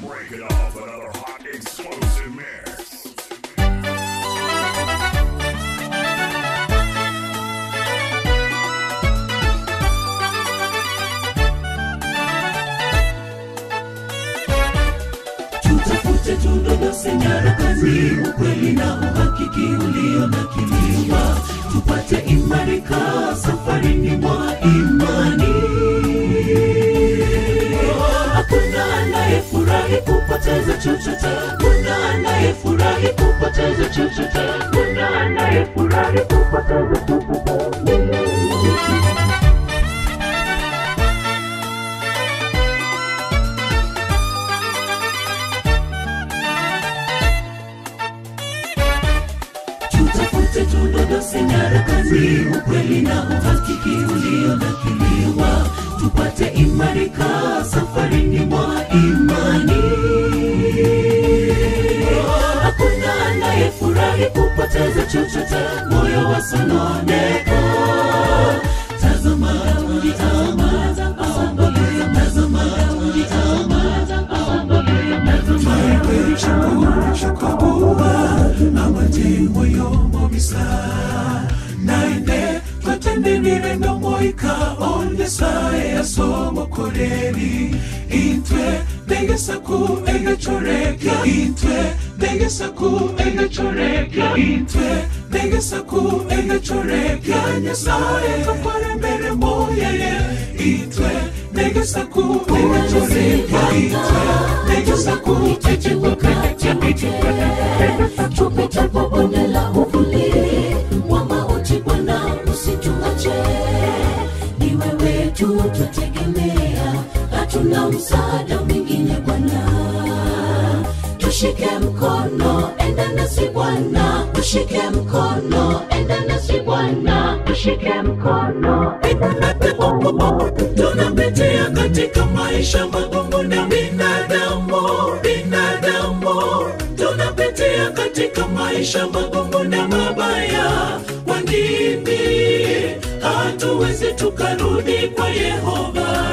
Break it off another hot explosive mix. tutafute tudodose nyarakani ukweli na uhakiki ulionakiliwa tupate imarika safarini mwa imani hakuna anayefurahi kupoteza chochote kuna anayefurahi kupoteza chochote kuna anayefurahi kupoteza chochote tutafute tudodose nyarakani ukweli na uhakiki ulionakiliwa tupate imarika safarini mwa imani hakuna anayefurahi kupoteza chochote moyo wasononeka tazama tazama omboleza tazama tazama omboleza kuba amatewo y'omubisa naine twatendenire nomoika ondesaye yasomokoreri intwe negesaku egecorekya intwe negesaku egecorekya intwe negesaku egecorekya nyasaye tokwarembere moyeye intwe negesaku egecorekya intwe negesaku egecorekya tupitapo bonde la uvuli wa mauti bwana usituache ni wewe tu twategemea hatuna msaada mwingine bwana tushike mkono enda nasi bwana tushike mkono enda nasi bwana tushike mkono enda nasi bwana tunapitia katika maisha magumu na binadamu binadamu tunapitia katika maisha magumu na mabaya kwa nini hatuwezi tukarudi kwa yehova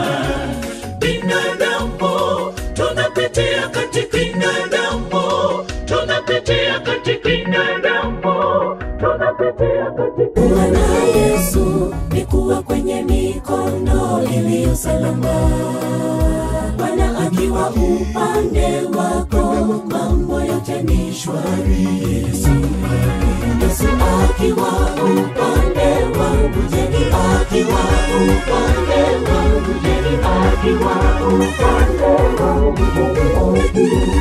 binadamu tunapitia katika binadamu tunapitia katika binadamu tunapitia katika Bwana Yesu ni kuwa kwenye mikono iliyo salama. Bwana akiwa upande wako, mambo yote ni shwari. Yesu, Yesu akiwa upande wangu, jeni akiwa upande wangu, jeni akiwa upande wangu, jeni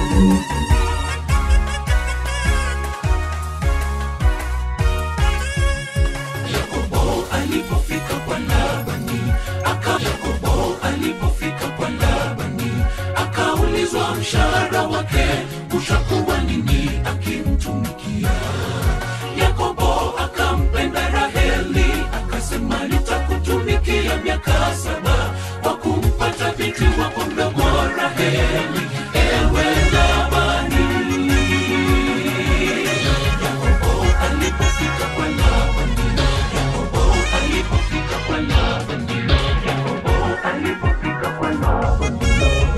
Yakobo alipofika kwa Labani aka Yakobo alipofika kwa Labani akaulizwa mshahara wake ushakuwa nini akimtumikia. Yakobo akampenda Raheli akasema nitakutumikia miaka saba kwa kumpata binti wako mdogo Raheli, ewe Labani. Yakobo alipofika kwa Labani Yakobo alipofika kwa Labani Yakobo alipofika kwa Labani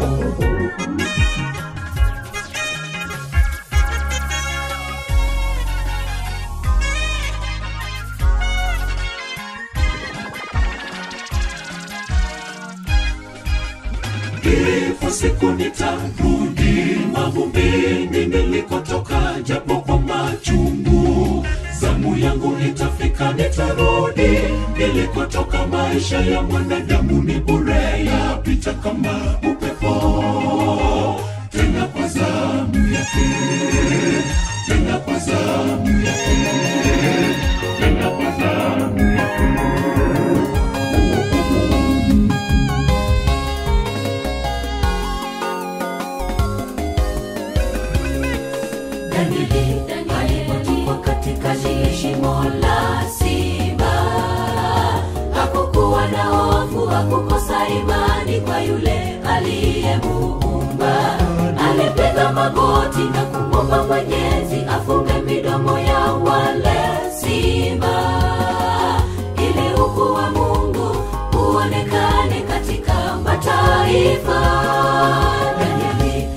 Ipo siku nitarudi mavumbini nilikotoka, japo kwa machungu. Zamu yangu itafika, nitarudi nilikotoka. Maisha ya mwanadamu ni bure, yapita kama upepo, tena kwa zamu yake, tena kwa zamu yake, tena kwa zamu yake. Danieli alipotupwa katika shimo la simba, hakukuwa na hofu, hakukosa imani kwa yule aliyemuumba. Alipiga magoti na kumwomba Mwenyezi afunge midomo ya wale simba, ili ukuu wa Mungu uonekane katika mataifa. Danieli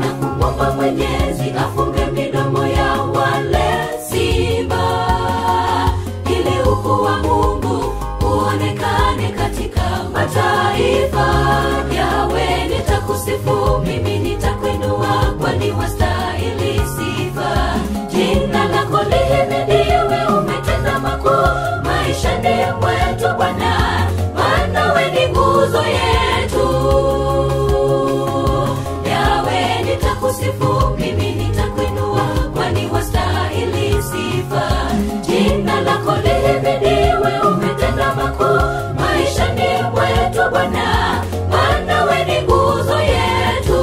na kumwomba mwenyezi afunge midomo ya wale simba ili ukuu wa mungu uonekane katika mataifa yawe nitakusifu mimi nitakuinua kwani wastahili sifa jina lako lihimidiwe umetenda makuu maishani mwetu bwana maana we ni nguzo yetu yawe nitakusifu mimi nitakuinua kwani wastahili sifa jina lako lihimidiwe umetenda makuu maishani mwetu bwana maana we ni nguzo yetu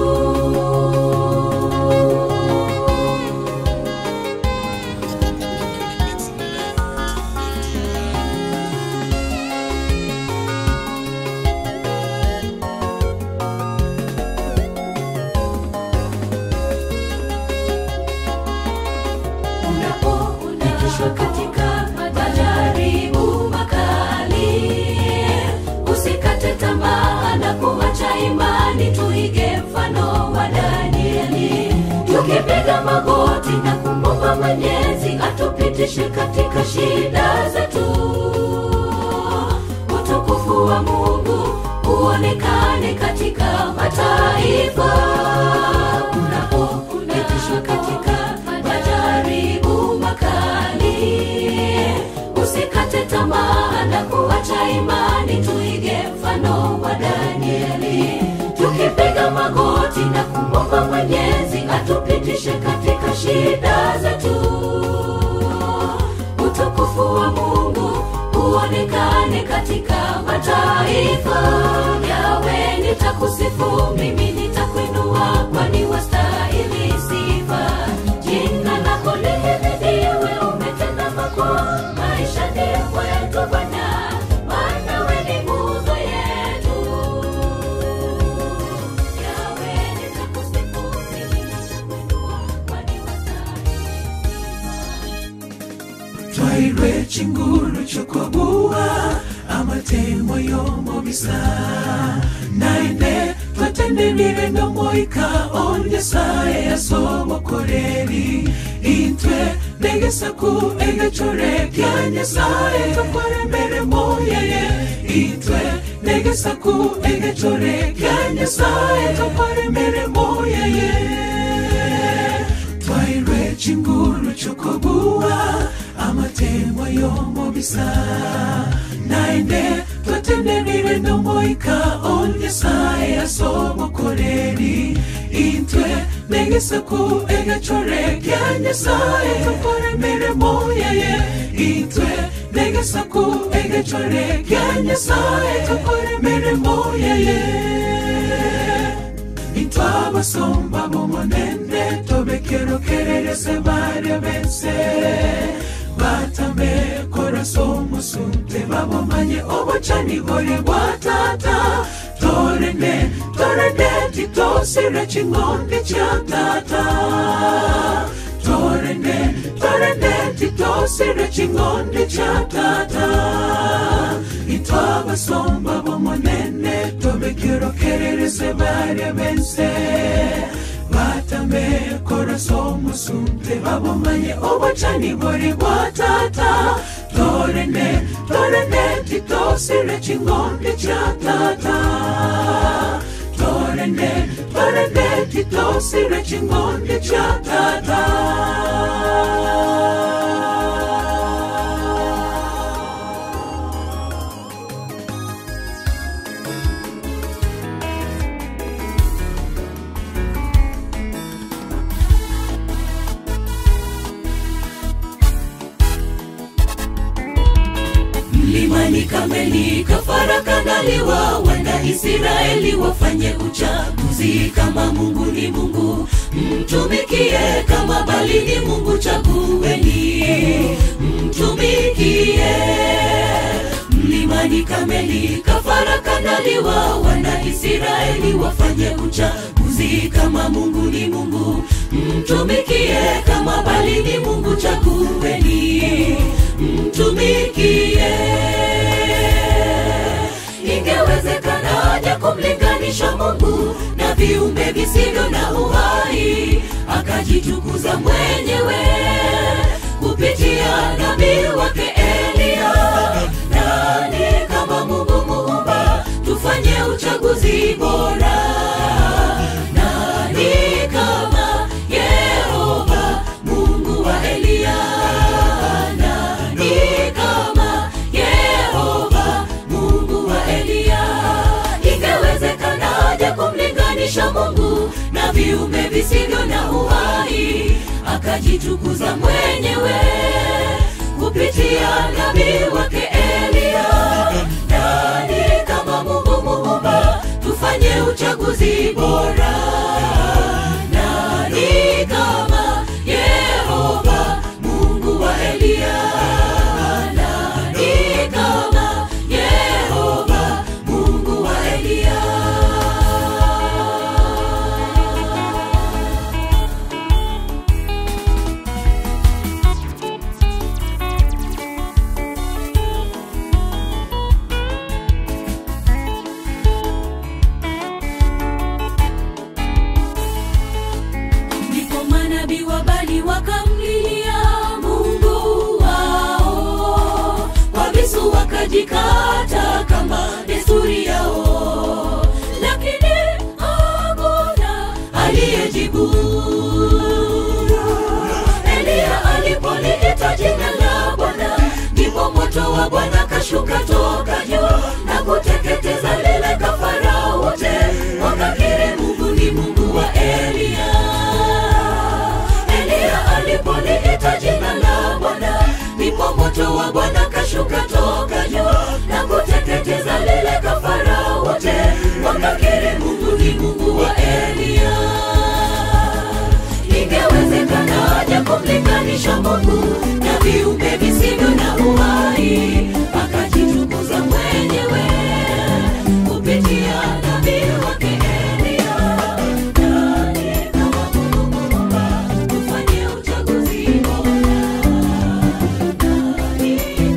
unapopitishwa katika majaribu makali usikate tamaa na kuacha imani tuige mfano wa danieli tukipiga magoti na kumwomba mwenyezi atupitishe katika shida zetu utukufu wa mungu uonekane katika mataifa unapopitishwa katika majaribu makali usikate tamaa na kuacha imani tuige mfano wa danieli tukipiga magoti na kumwomba mwenyezi atupitishe katika shida zetu utukufu wa mungu uonekane katika mataifa yawe nitakusifu mimi nitakuinua kwani wastahili sifa jina lako lihimidiwe umetenda makuu maishani mwetu bwana maana we ni nguzo yetu yawe nitakusifu mimi nitakuinua kwani wastahili sifa twairwe chinguru chokobua amatemo yomobisa naende twatendenire nomoika onyesaye yasobokoreri intwe negesaku egechore kya nyasaye tokore mirimo yeye intwe negesaku egechore kya nyasaye tokore mirimo yeye twairwe chinguru chokobua amatemo yomobisa naende twatendenire nomoika onyesaye asobokoreri intwe negesaku egechore kya nyasaye tokore mirimo yeye intwe negesaku egechore kya nyasaye tokore mirimo yeye intwabasomba bomonende tobekerokererese barya bense batame korasomusunte babomanye obocanigore bwa tata torene torene titosire chingondi cha tata torene torene titosire chingondi cha tata itwabasomba bomonene tobekerokererese barya bense batame korasomusunte babomanye obocani bori bwa tata torene torene titosire chingondi cha tata torene torene titosire chingondi cha tata mlimani kameli kafara kandaliwa wana israeli wafanye uchaguzi kama mungu ni mungu mtumikie kama bali ni mungu chagueni mtumikie mlimani kameli kafara kandaliwa wana israeli wafanye uchaguzi kama mungu ni mungu mtumikie kama bali ni mungu chagueni mtumikie ingewezekanaje kumlinganisha mungu na viumbe visivyo na uhai akajitukuza mwenyewe kupitia nabii wake Elia. Nani kama Mungu muumba? Tufanye uchaguzi bora. Nani kama Yehova Mungu wa Elia? Nani kama Yehova Mungu wa Elia? Ingewezekanaje kumlinganisha Mungu na viumbe visivyo na uhai? Akajitukuza mwenyewe kupitia nabii wake Elia. Nani kama Mungu muumba? Tufanye uchaguzi bora. Nani kama Yehova Mungu wa Elia? Nani kama Yehova Mungu wa Elia? ndipo manabii wa Bali wakamlilia Mungu wao, kwa visu wakajikata kama desturi yao, lakini hakuna aliyejibu. Eliya alipoliita jina la Bwana, ndipo moto wa Bwana kashuka toka juu na kuteketeza lile kafara wote, wakakiri Mungu ni Mungu wa Eliya. Eliya alipoliita jina la Bwana, ndipo moto wa Bwana kashuka toka juu na kuteketeza lile kafara wote, wakakiri Mungu ni Mungu wa Eliya. Ingewezekanaje kumlinganisha Mungu na viumbe visivyo na uhai? Akajitukuza mwenyewe kupitia nabii wake Eliya. Nani kama Mungu muumba? Tufanye uchaguzi bora. Nani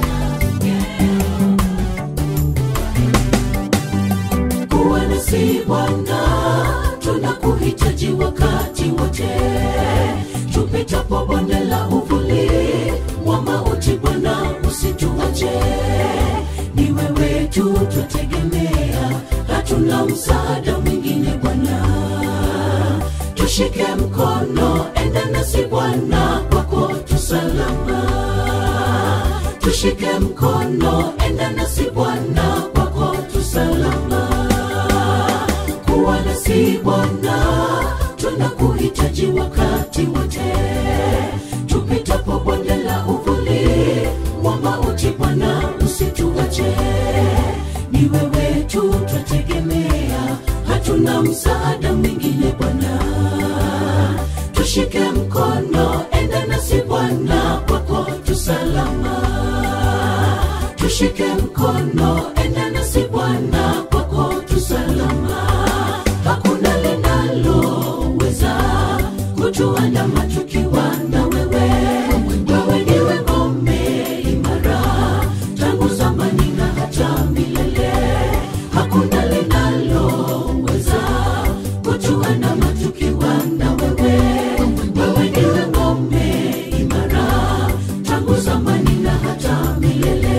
kama kuwa nasi Bwana, tunakuhitaji wakati wote. Tupitapo bonde la uvuli wa mauti, Bwana usituache. Ni wewe tu twategemea, hatuna msaada mwingine Bwana. Tushike mkono, enda nasi Bwana, kwako tu salama tushike mkono, enda nasi Bwana, kwako tu salama. Kuwa nasi Bwana, tunakuhitaji wakati wote. Tupitapo bonde la uvuli wa mauti, Bwana usituache. Ni wewe tu twategemea, hatuna msaada mwingine Bwana tushike mkono, enda nasi Bwana, kwako tu salama. Tushike mkono, enda nasi Bwana, kwako tu salama. Hakuna linaloweza kutuandama tukiwa na wewe. Wewe ndiwe ngome imara, tangu zamani na hata milele. Hakuna linaloweza kutuandama tukiwa na wewe. Wewe ndiwe ngome imara, tangu zamani na hata milele.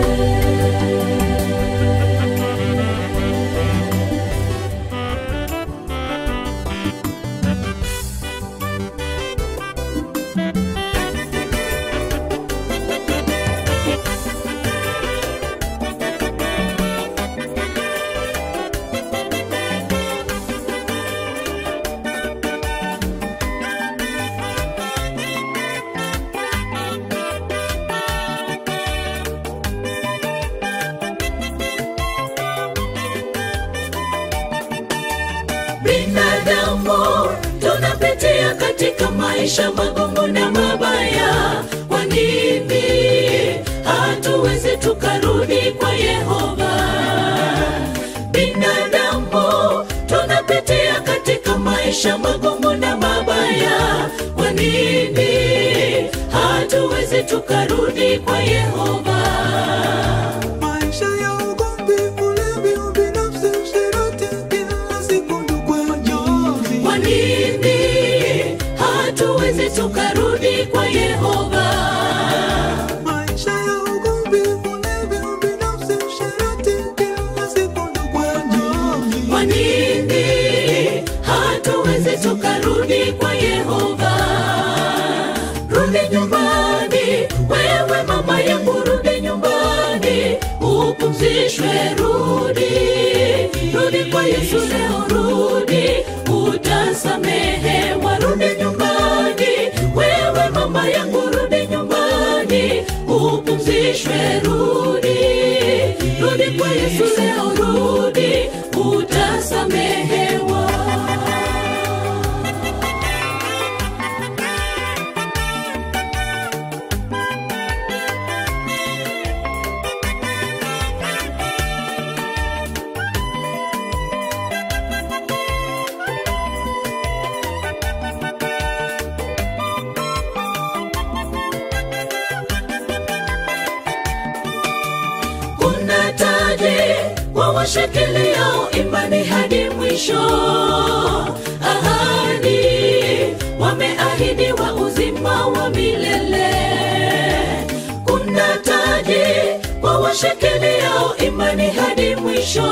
binadamu tunapitia katika maisha magumu na mabaya kwa nini hatuwezi tukarudi kwa yehova binadamu tunapitia katika maisha magumu na mabaya kwa nini hatuwezi tukarudi kwa yehova maisha ya ugomvi, ulevi, ubinafsi, usherati, kila siku ndugu tukarudi kwa Yehova. Maisha ya ugomvi, ulevi, ubinafsi, usherati, kila siku nduguani. Kwa nini hatuwezi tukarudi kwa Yehova? Rudi nyumbani, wewe mama yangu, rudi nyumbani, upumzishwe, rudi, rudi kwa Yesu leo, rudi, utasamehewa, rudi nyumbani, wewe mama yangu, rudi nyumbani, upumzishwe, rudi, rudi kwa Yesu leo, rudi, utasamehewa. kuna taji wawashikiliao imani hadi mwisho ahadi wameahidiwa uzima wa milele kuna taji wawashikiliao imani hadi mwisho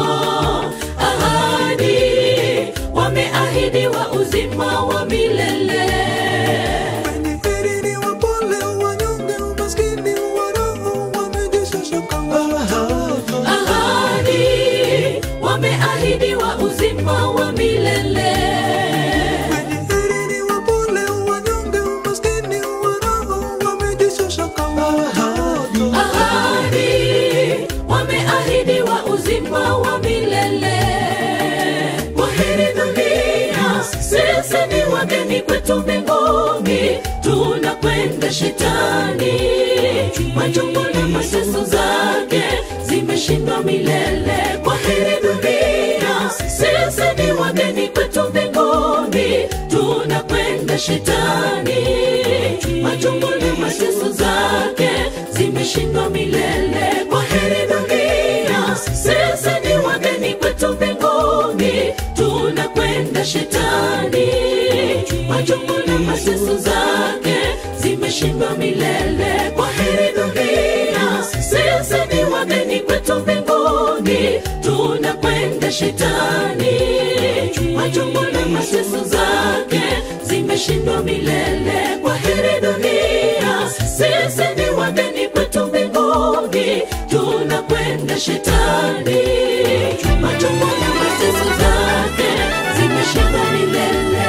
ahadi wameahidiwa uzima wa milele Wenye heri ni wapole, wanyonge, umaskini wa roho, wamejishusha kama watoto. ahadi wameahidiwa uzima wa milele Wenye heri ni wapole, wanyonge, umaskini wa roho, wamejishusha kama watoto. ahadi wameahidiwa uzima wa milele waheri dunia sisi ni wageni kwetu mbinguni tunakwenda shetani majungu na mateso zake zimeshindwa milele kwa heri dunia sisi ni wageni kwetu mbinguni tunakwenda shetani majungu na mateso zake zimeshindwa milele kwa heri dunia sisi ni wageni kwetu mbinguni tunakwenda shetani majungu na mateso zake zimeshindwa milele kwa heri dunia sisi ni wageni kwetu mbinguni tunakwenda shetani majungu na mateso zake zimeshindwa milele kwa heri dunia sisi ni wageni kwetu mbinguni tunakwenda shetani majungu na mateso zake zimeshindwa milele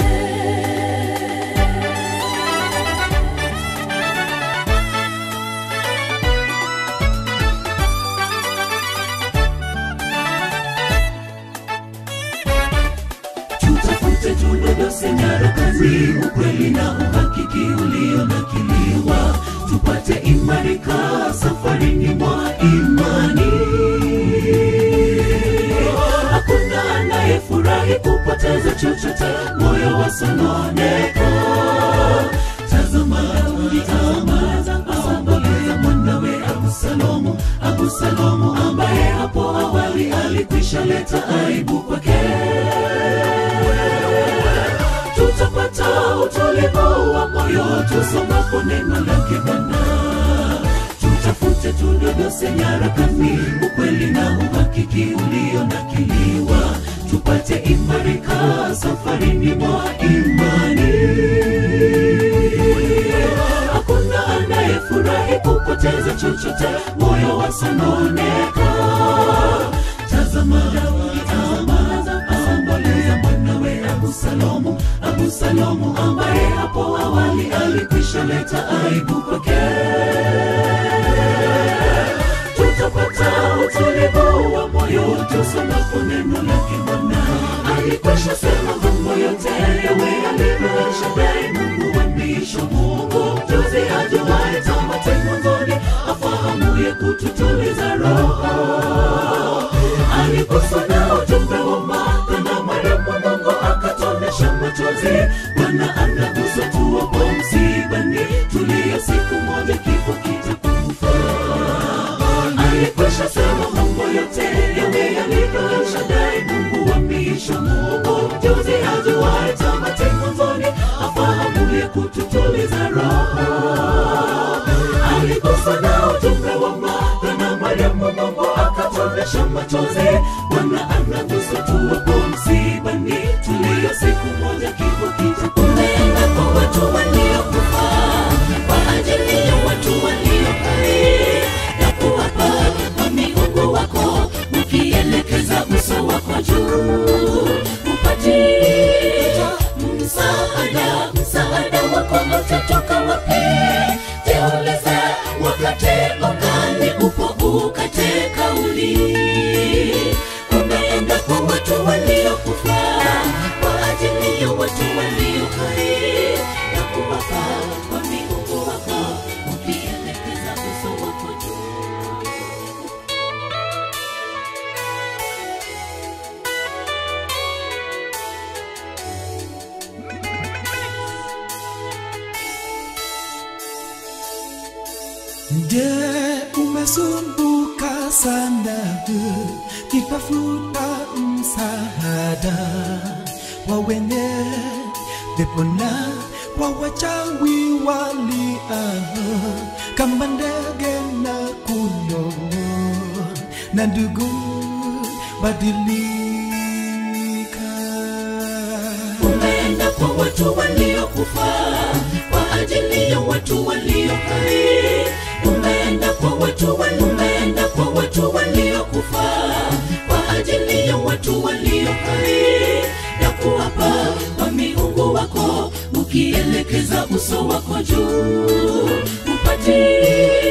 tutafute tudodose nyarakani ukweli na uhakiki ulionakiliwa tupate imarika safarini mwa imani hakuna anayefurahi kupoteza chochote moyo wasononeka tazama tazama aomboleza mwanawe abusalomu abusalomu ambaye hapo awali alikwisha leta aibu kwake tutapata utulivu wa moyo tusomapo neno lake Bwana. Tutafute tudodose nyarakani ukweli na uhakiki ulionakiliwa, tupate imarika safarini mwa imani. Hakuna anayefurahi kupoteza chochote, moyo wasononeka. Tazama Daudi, tazama aomboleza mwanawe Abusalomu, Abusalomu ambaye hapo awali alikwisha leta aibu kwake. Tutapata utulivu wa moyo tusomapo neno lake Bwana. Alikwisha sema mambo yote yawe yalivyo, Shaddai Mungu wa miisho, Mungu mjuzi ajuaye tamati mwanzoni, afahamuye kututuliza roho aliguswa na ujumbe wa Martha na Mariamu, Mungu akatonesha machozi. Bwana anagusa tuwapo msibani, tulia, siku moja kifo kitakufa. Alikwisha sema mambo yote yawe yalivyo, Shaddai Mungu wa miisho, Mungu mjuzi ajuaye tamati mwanzoni, afahamuye machozi bwana anagusa tuwapo msibani tulio siku moja kifo kija umeenda kwa watu waliokufa kwa ajili ya watu walio hai na kuwapa kwa miungu wako ukielekeza uso wako juu upate msaada msaada wako utatoka wapi jiulize wakati ungani upo ukate kauli umeenda kwa watu waliokufa kwa ajili ya watu walio hai na kuwapa kwa miungu wako ukielekeza uso wako juu Je, umesumbuka sana kitafuta msaada wa wenye pepo na wa wachawi walia kama ndege na kuno na ndugu badilika umeenda kwa watu waliokufa kwa ajili ya watu walio hai umeenda kwa watu wali- umeenda kwa watu waliokufa kwa ajili ya watu walio hai na kuwapa kwa miungu wako ukielekeza uso wako juu upate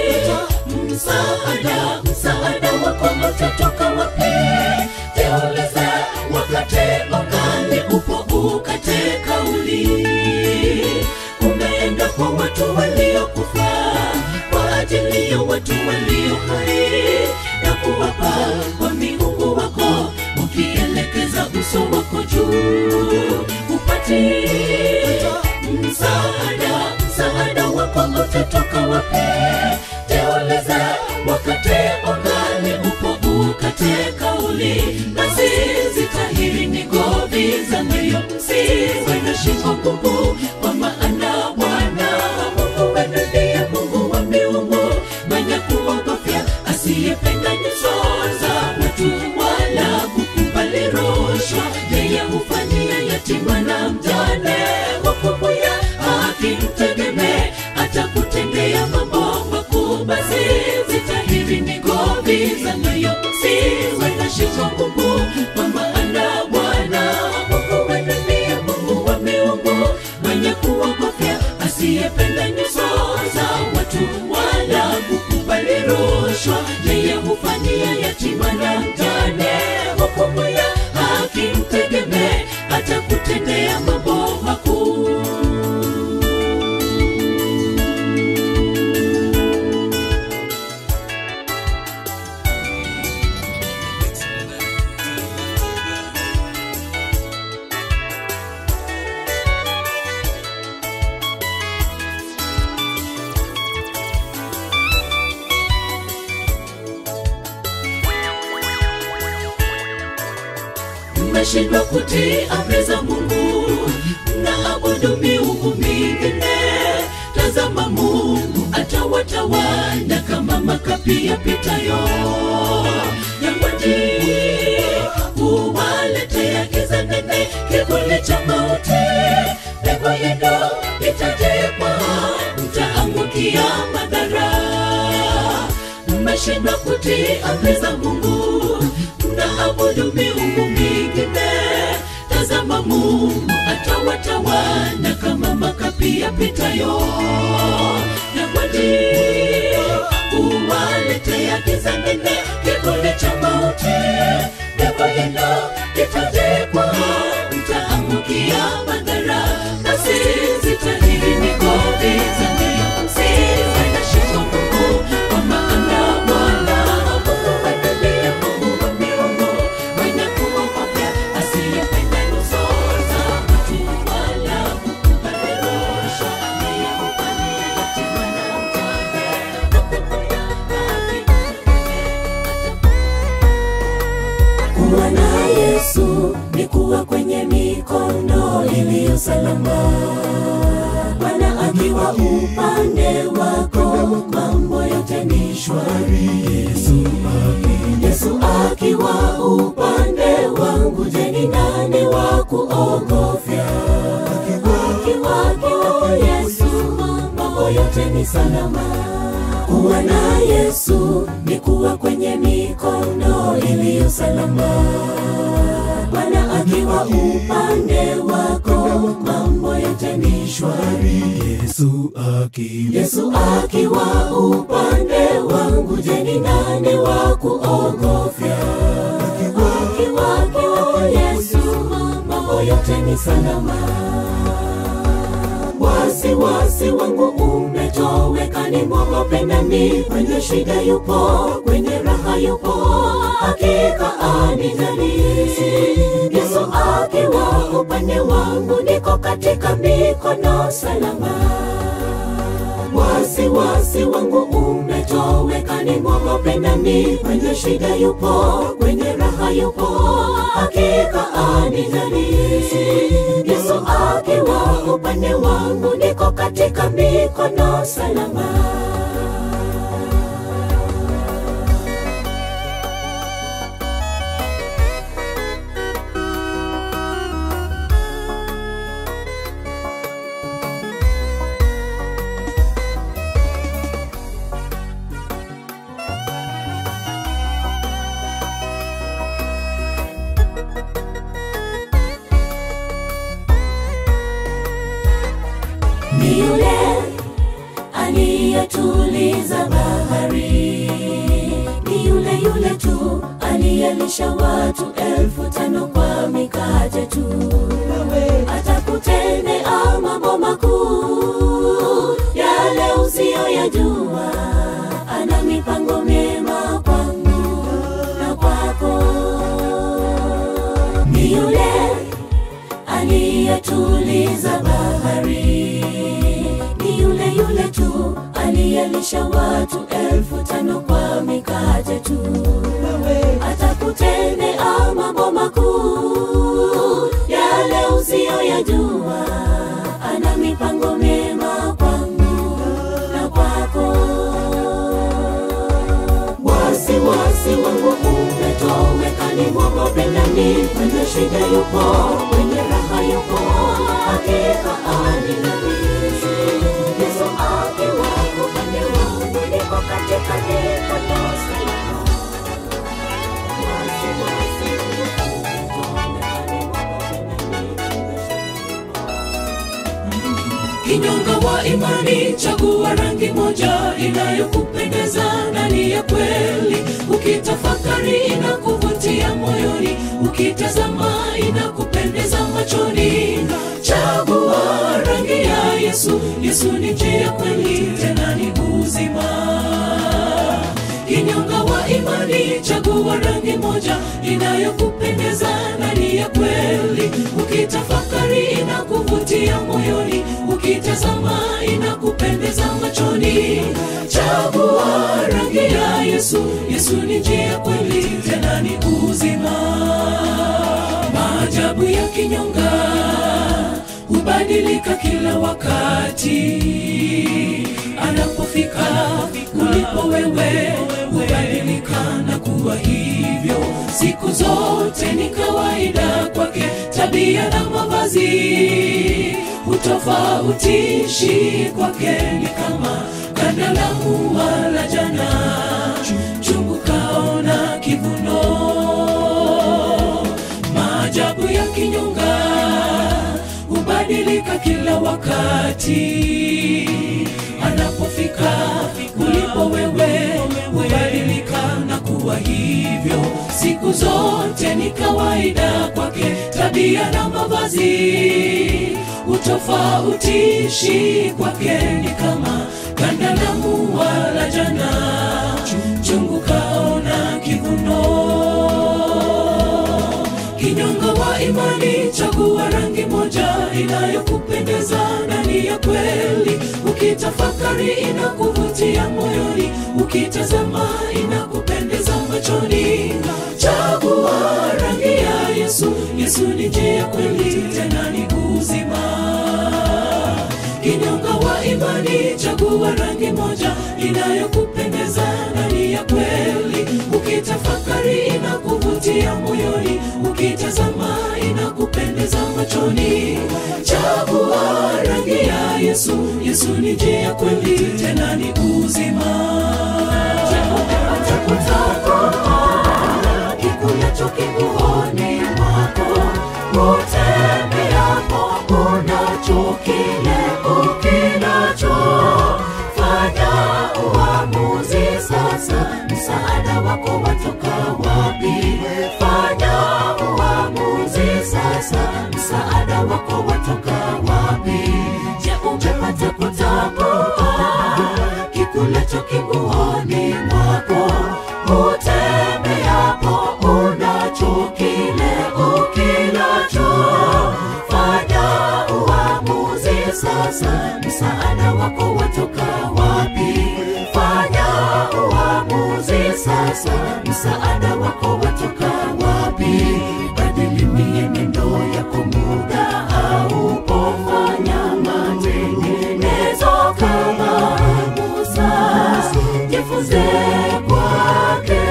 msaada msaada wako utatoka wapi jiulize wakati ungali upo ukate kauli umeenda kwa watu waliokufa kwa ajili ya watu walio hai na kuwapa kwa miungu wako ukielekeza uso wako juu upate msaada msaada wako utatoka wapi jiulize wakati ungali upo ukate kauli basi zitahiri ni govi za moyo msiwe na shingo ngumu kwa maana bwana mungu wenu ndiye mungu wa miungu mwenye kuogofya asiyependa nyuso za watu wala kukubali rushwa yeye hufanyia yatima na mjane hukumu ya haki mtegemee atakutendea mambo makuu basi zitahiri ni govi za moyo msiwe na shingo ngumu kwa maana bwana mungu wenu ndiye mungu wa miungu mwenye kuogofya asiyependa nyuso za watu wala kukubali rushwa yeye hufanyia yatima na mjane hukumu ya haki mtegemee atakutendea mambo makuu mmeshindwa kutii amri za mungu na abudu miungu mingine tazama mungu atawatawanya kama makapi yapitayo yangwaji huwaletea giza nene kivuli cha mauti pepo yenu itajekwa mtaangukia madhara mmeshindwa kutii amri za mungu mnaabudu miungu mingine tazama mungu atawatawanya kama makapi yapitayo na kwani uwaletea giza nene kivuli cha mauti pepo yenu itajekwa mtaangukia madhara basi zitahiri ni govi za ndio msiwe na shingo ngumu kwa maana bwana mungu wenu ndiye mungu wa miungu mwenye kuogofya asiyependa nyuso za watu wala kukubali rushwa yeye hufanyia yatima na mjane hukumu ya haki kuwa na yesu ni kuwa kwenye mikono iliyo salama bwana akiwa upande wako mambo yote ni shwari yesu aki yesu aki akiwa upande wangu, je, ni nani wa kuogofya? Akiwa akiwa Yesu, mambo yote ni salama. Kuwa na Yesu ni kuwa kwenye mikono iliyo salama. Bwana akiwa upande wako, mambo yote ni shwari. Yesu akiwa Yesu akiwa upande wangu, je, ni nani wa kuogofya? Akiwa akiwa Yesu, mambo yote ni salama. Wasiwasi wangu umetoweka, ni mwogope nani? Kwenye shida yupo, kwenye raha yupo, hakika anijali. Yesu akiwa upande wangu, niko katika mikono salama wasiwasi wangu umetoweka, ni mwogope nani? Kwenye shida yupo, kwenye raha yupo, hakika anijali. Yesu akiwa upande wangu, niko katika mikono salama. ni yule aliyetuliza bahari, ni yule yule tu aliyelisha watu elfu tano kwa mikate tu. Atakutendea mambo makuu yale usiyoyajua. Ana mipango mema kwangu na kwako, ni yule aliyetuliza bahari, ni yule yule tu aliyelisha watu elfu tano kwa mikate tu. Atakutendea mambo makuu yale usiyoyajua. Ana mipango mema kwangu na kwako wasiwasi wangu umetoweka, ni mwogope nani? Kwenye shida yupo, kwenye raha yupo, hakika anilabisi. Yesu akiwa upande wangu, niko katika mikono salama. Wasiwasi wangu umetoweka, ni mwogope nani? Kwenye shida kinyonga wa imani, chagua rangi moja inayokupendeza ndani ya kweli. Ukitafakari inakuvutia moyoni, ukitazama inakupendeza machoni. Chagua rangi ya Yesu. Yesu ni njia, kweli, tena ni uzima kinyonga wa imani, chagua rangi moja inayokupendeza ndani ya kweli. Ukitafakari inakuvutia moyoni, ukitazama inakupendeza machoni. Chagua rangi ya Yesu. Yesu ni njia, kweli, tena ni uzima. Maajabu ya kinyonga hubadilika kila wakati anapofika ulipo wewe hubadilika na kuwa hivyo siku zote ni kawaida kwake tabia na mavazi hutofautishi kwake ni kama ganda la mua la jana chungu kaona kivuno maajabu ya kinyonga hubadilika kila wakati anapofika ulipo wewe hubadilika na kuwa hivyo siku zote ni kawaida kwake tabia na mavazi utofautishi kwake ni kama ganda la mua la jana chungu kaona kivuno kinyonga wa imani chagua rangi moja inayokupendeza ndani ya kweli ukitafakari inakuvutia moyoni ukitazama inakupendeza machoni chagua rangi ya yesu yesu ni njia kweli tena ni uzima kinyonga wa imani chagua rangi moja inayokupendeza ndani ya kweli ukitafakari inakuvutia inaingia moyoni ukitazama inakupendeza machoni chagua rangi ya yesu yesu ni njia kweli tena ni uzima kikulacho kiguoni mwako utembeapo unacho kile ukilacho fanya uamuzi sasa msaada wako watoka wapi fanya uamuzi sasa msaada wako watoka wapi je umepata kutambua kikulacho kiguoni mwako utembeapo unacho kile ukilacho fanya uamuzi sasa msaada wako watoka wapi fanya uamuzi sasa msaada wako watoka wapi badili mienendo yako muda haupofanya matengenezo kama musa jifunze kwake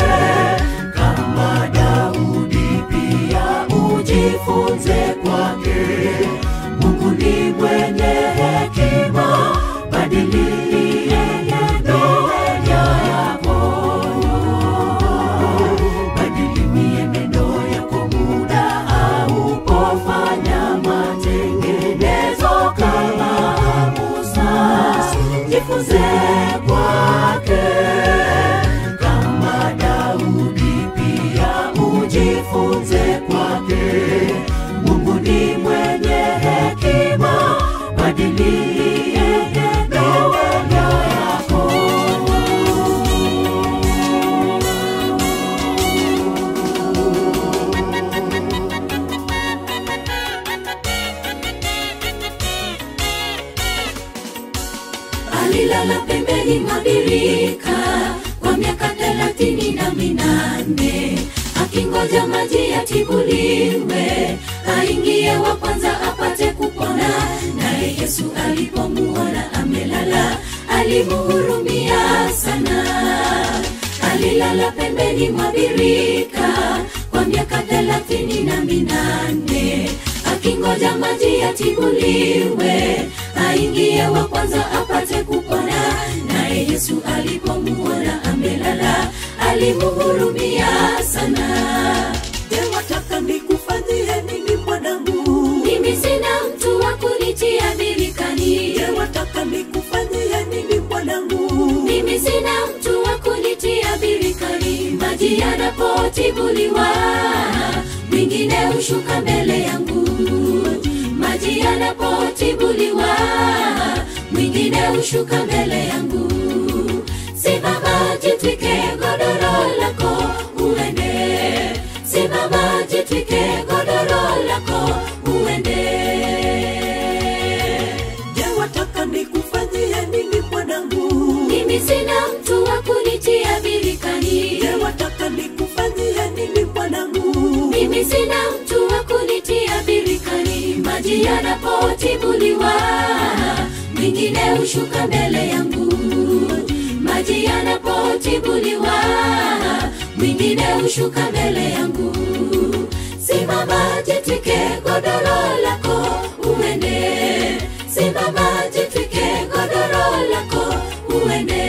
kama daudi pia ujifunze kwake mungu ni mwenye hekima badili mienendo yako badili mienendo yako muda haupofanya matengenezo kama musa jifunze kwake kama daudi pia ujifunze kwake mungu ni mwenye hekima badili mienendo yako alilala pembeni mwa birika kwa miaka thelathini na minane akingoja maji yatibuliwe aingie wa kwanza apate kupona naye yesu alipomuona amelala alimuhurumia sana alilala pembeni mwa birika kwa miaka thelathini na minane akingoja maji yatibuliwe aingie wa kwanza apate kupona naye yesu alipomuona amelala alimuhurumia sana je wataka nikufanyie nini mwanangu mimi sina mtu wa kunitia birikani je wataka nikufanyie nini mwanangu mimi sina mtu wa kunitia birikani maji yanapotibuliwa mwingine hushuka mbele yangu maji yanapotibuliwa mwingine hushuka mbele yangu simama jitwike godoro lako uende simama jitwike godoro lako uende je wataka nikufanyie nini mwanangu mimi sina mtu wa kunitia birikani je wataka nikufanyie nini mwanangu mimi sina mtu wa kunitia birikani maji yanapotibuliwa mwingine hushuka mbele yangu maji yanapotibuliwa mwingine hushuka mbele yangu simama jitwike godoro lako uende simama jitwike godoro lako uende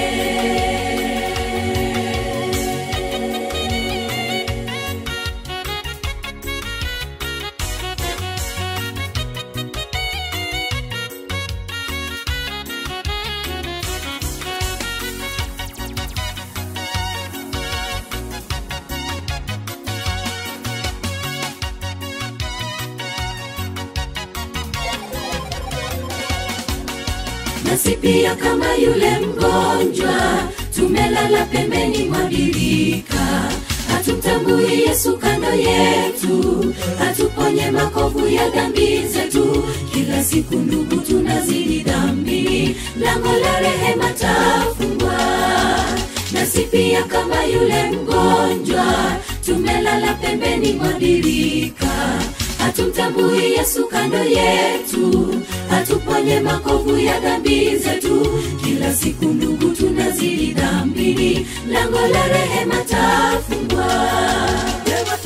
nasi pia kama yule mgonjwa tumelala pembeni mwa birika hatumtambui yesu kando yetu hatuponye makovu ya dhambi zetu kila siku ndugu tunazidi dhambini lango la rehema tafungwa nasi pia kama yule mgonjwa tumelala pembeni mwa birika hatumtambui yesu kando yetu hatuponye makovu ya dhambi zetu kila siku ndugu tunazidi dhambini lango la rehema tafungwa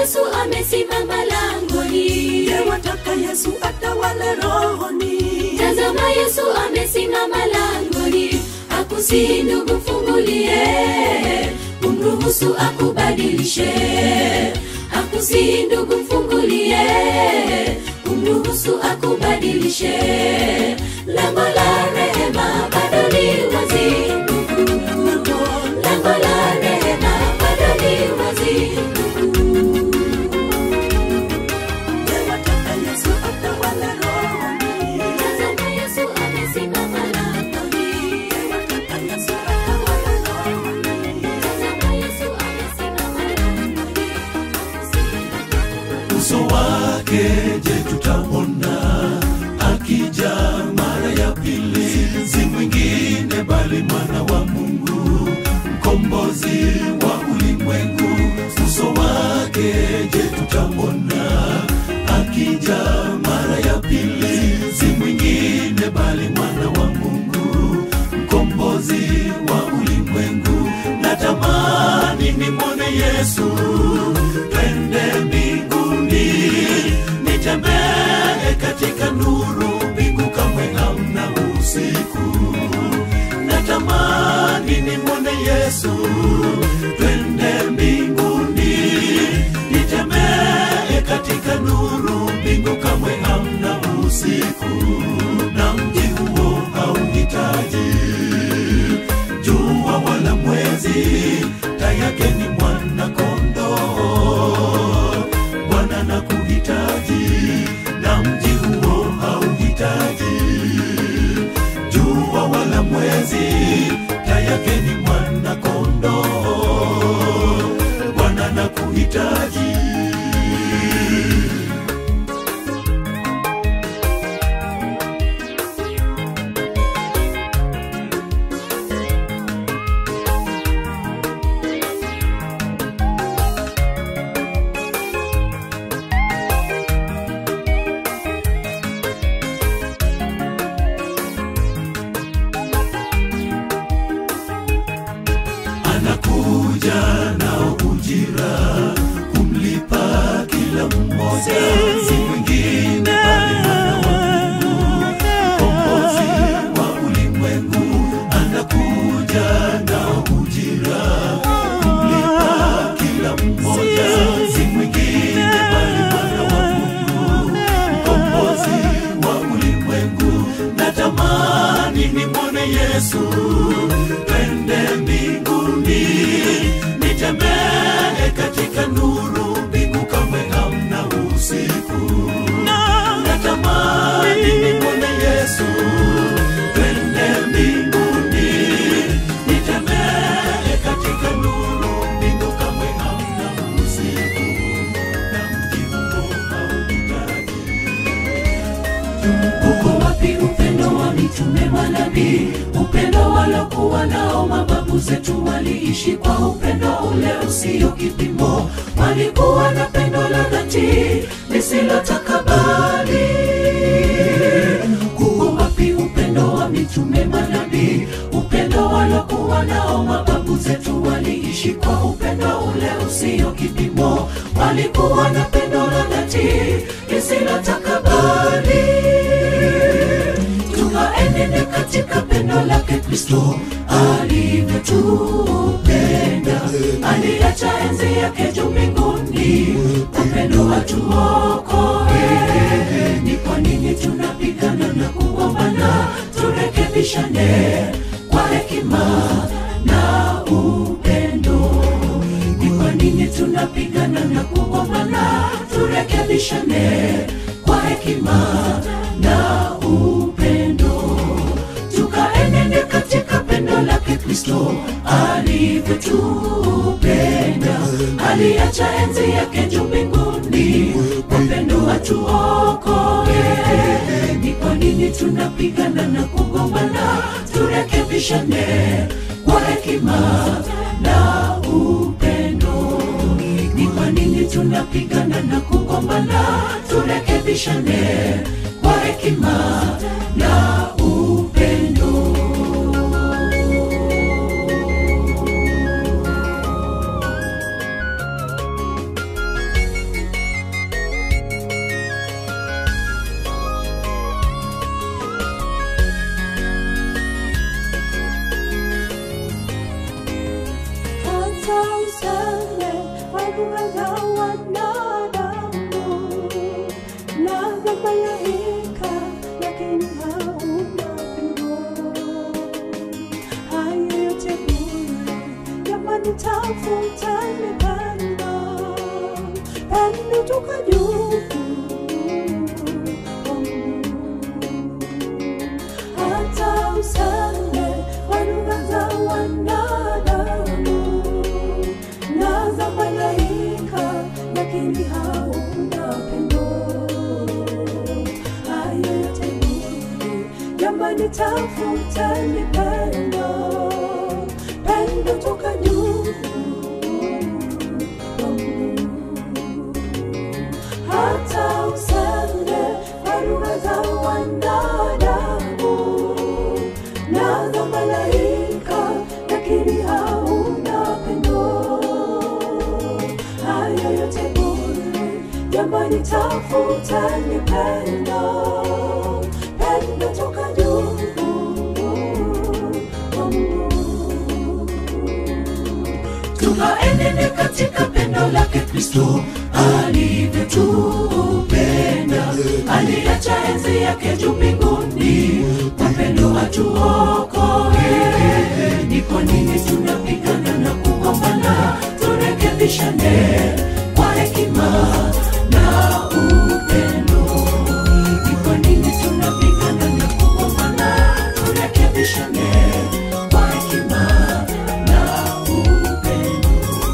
yesu amesimama langoni Je, wataka Yesu atawale rohoni? tazama yesu amesimama langoni akusihi ndugu mfungulie umruhusu akubadilishe akusihi ndugu mfungulie umruhusu akubadilishe lango la rehema bado li wazi ndugu lango la rehema bado li wazi ndugu Je, wataka Yesu atawale rohoni? tazama yesu amesimama langoni Je, wataka Yesu atawale rohoni? tazama yesu amesimama langoni uso wake je tutamona akija mara ya pili si mwingine bali mwana wa mungu mkombozi wa ulimwengu uso wake je tutamona akija mara ya pili si mwingine bali mwana wa mungu mkombozi wa ulimwengu natamani nimwone yesu twende mbinguni nitembee katika nuru mbingu kamwe hamna usiku natamani nimwone yesu twende mbinguni nitembee katika nuru mbingu kamwe hamna usiku na mji huo hauhitaji jua wala mwezi tayake ni mwana kondoo bwana na kuhitaji na mji huo hauhitaji jua wala mwezi tayake ni mwana kondoo bwana na kuhitaji anakuja nao ujira kumlipa kila mmoja si mwingine bali mwana wa mungu mkombozi wa ulimwengu anakuja nao ujira kumlipa kila mmoja si mwingine bali mwana wa mungu mkombozi wa ulimwengu natamani nimwone yesu twende mbinguni nitembee katika nuru mbingu kamwe hamna usiku natamani nimwone yesu twende mbinguni nitembee katika nuru mbingu kamwe hamna usiku na mji huo hauhitaji uko wapi upendo wa mitume manabii upendo walokuwa nao mababu zetu waliishi kwa upendo ule usio kipimo walikuwa na pendo la dhati lisilotakabali uko wapi upendo wa mitume manabii upendo walokuwa nao mababu zetu waliishi kwa upendo ule usio kipimo walikuwa na pendo la dhati lisilotakabali tukaenende katika pendo lake kristo alivyotupenda aliacha enzi yake juu mbinguni upendo watuokoe ni kwa nini tunapigana na kugombana turekebishane kwa hekima na upendo ni kwa nini tunapigana na kugombana turekebishane kwa hekima na upendo tukaenende katika pendo lake kristo alivyotupenda aliacha enzi yake juu mbinguni upendo watuokoe ni kwa nini tunapigana na kugombana turekebishane kwa hekima na upendo ni kwa nini tunapigana na kugombana turekebishane kwa hekima na upendo malaika lakini hauna pendo hayo yote bure jamani tafuta ile pendo pendo toka juu kwa Mungu. hata useme kwa lugha za wanadamu na za malaika lakini hauna pendo hayo yote bure jamani tafuta ni pendo pendo toka juu kwa Mungu. hata useme kwa lugha za wanadamu na za malaika lakini hauna pendo hayo yote bure jamani tafuta ni pendo pendo toka juu kwa Mungu. tukaenende katika pendo lake kristo alivyotupenda aliacha enzi yake juu mbinguni kwa pendo atuokoe ni kwa nini tunapigana na kugombana turekebishane kwa hekima na upendo ni kwa nini tunapigana na kugombana turekebishane kwa hekima na upendo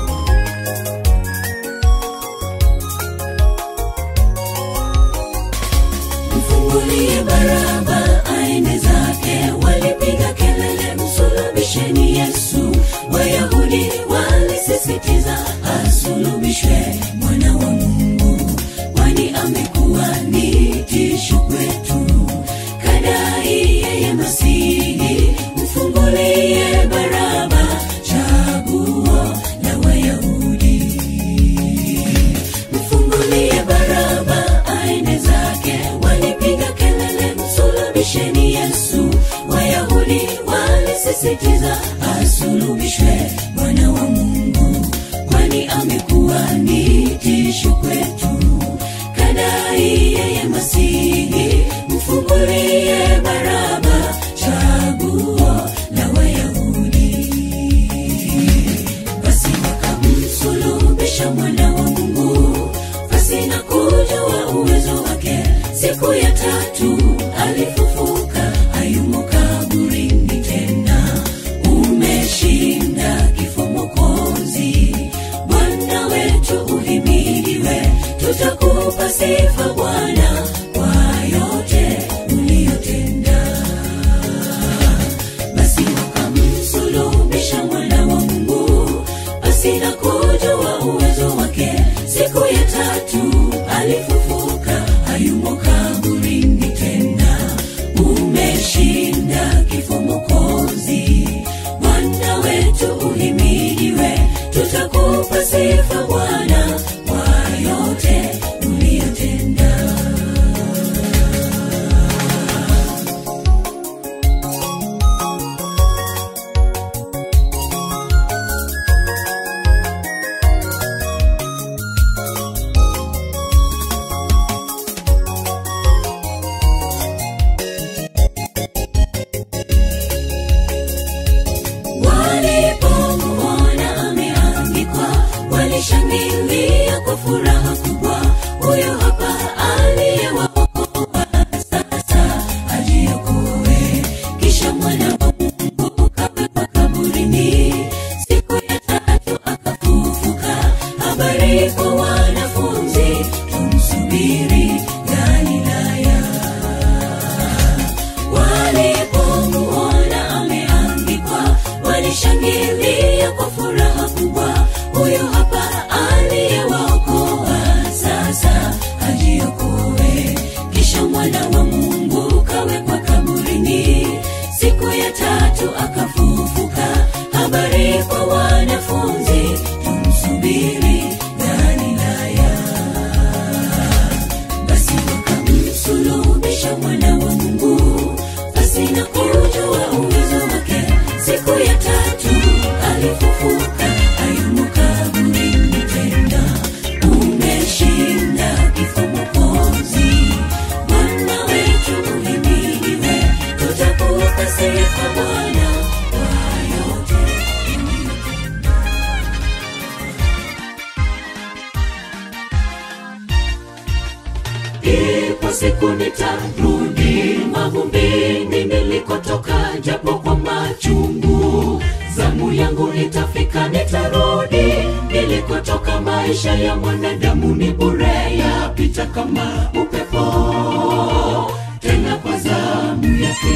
mfungulie baraba aende zake walipiga kelele msulubisheni yesu wayahudi walisisitiza asulubishwe mwana wa mungu kwani amekuwa ni tisho kwetu kadai yeye masihi mfungulie baraba chaguo la wayahudi mfungulie baraba aende zake walipiga kelele msulubisheni yesu wayahudi walisisitiza asulubishwe mwana wa mungu kwani amekuwa ni tisho kwetu kadai yeye masihi mfungulie baraba chaguo la wayahudi basi wakamsulubisha mwana wa mungu basi na kujua uwezo wake siku ya tatu alifufuka hayumo kaburini tena umeshinda kifo mokozi bwana wetu uhimidiwe tutakupa sifa bwana kwa yote uliyotenda basi wakamsulubisha mwana wa mungu basi na kujua uwezo wake siku ya tatu alifufuka hayumo kaburini tena umeshinda kifo mokozi bwana wetu uhimidiwe tutakupa sifa bwana kwa yote uliyotenda walipomuona ameandikwa walishangilia kwa furaha kubwa huyo hapa aliyewaokoa sasa ajiokoe kisha mwana wa mungu kawekwa kaburini siku ya tatu akafufuka habari kwa wanafunzi tumsubiri galilaya walipomuona ameandikwa walishangilia kwa furaha kubwa huyo hapa aliyewaokoa sasa ajiokoe kisha mwana wa mungu kawekwa kaburini siku ya tatu akafufuka habari kwa wanafunzi tumsubiri galilaya basi wakamsulubisha mwana wa mungu basi na kujua uwezo wake siku ya tatu alifufuka hayumo kaburini tena umeshinda kifo mokozi siku nitarudi mavumbini nilikotoka japo kwa machungu zamu yangu itafika nitarudi nilikotoka maisha ya mwanadamu ni bure yapita kama upepo tena kwa zamu yake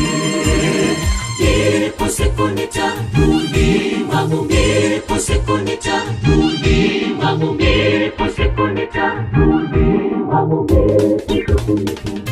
ipo siku nitarudi mavumbi ipo siku nitarudi mavumbi ipo siku nitarudi mavumbi ipo siku nitarudi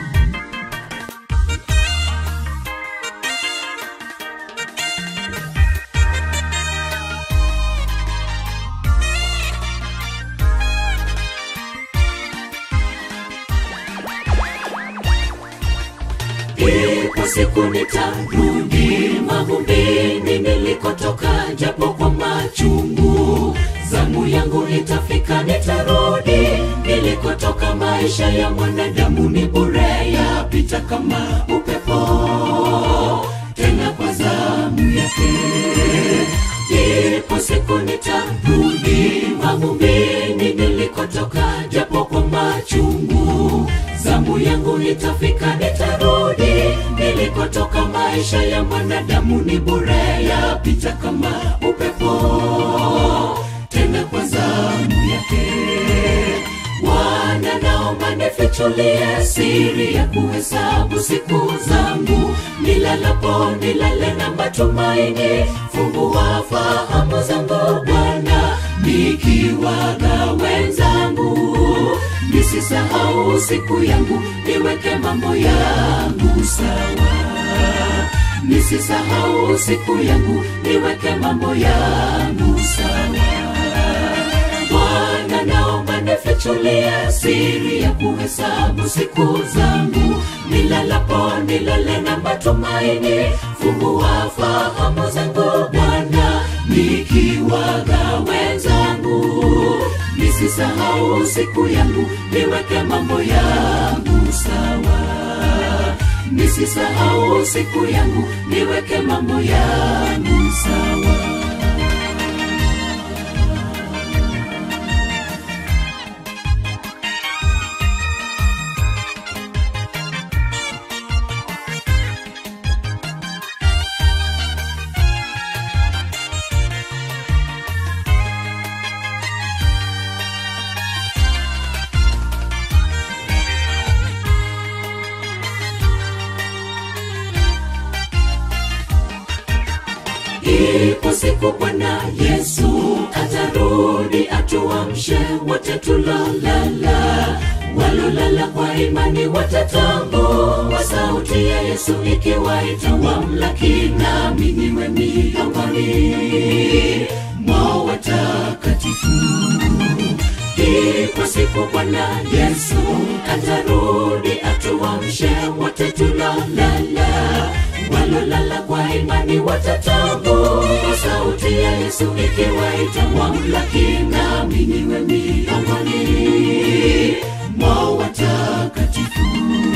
ipo siku nitarudi mavumbini nilikotoka japo kwa machungu zamu yangu itafika nitarudi nilikotoka maisha ya mwanadamu ni bure yapita kama upepo tena kwa zamu yake ipo siku nitarudi mavumbini nilikotoka japo kwa machungu zamu yangu itafika nitarudi nilikotoka maisha ya mwanadamu ni bure yapita kama upepo tena kwa zamu yake wana naomba nifichulie siri ya kuhesabu siku zangu nilalapo nilale na matumaini fungua fahamu zangu bwana nikiwaga wenzangu nisisahau siku yangu niweke mambo yangu sawa nisisahau siku yangu niweke mambo yangu sawa bwana naomba nifichulie siri ya kuhesabu siku zangu nilalapo nilale na matumaini fungua fahamu zangu bwana nikiwaga wenzangu nisisahau siku yangu niweke mambo yangu sawa nisisahau siku yangu niweke mambo yangu sawa ipo siku bwana yesu atarudi atuamshe wote tulolala walolala kwa imani watatambua sauti ya yesu ikiwaita wamlaki nami niwe miongoni mwa watakatifu ipo siku bwana yesu atarudi atuamshe wote tulolala walolala kwa imani watatambua sauti ya yesu ikiwaita wamlaki nami niwe miongoni mwa watakatifu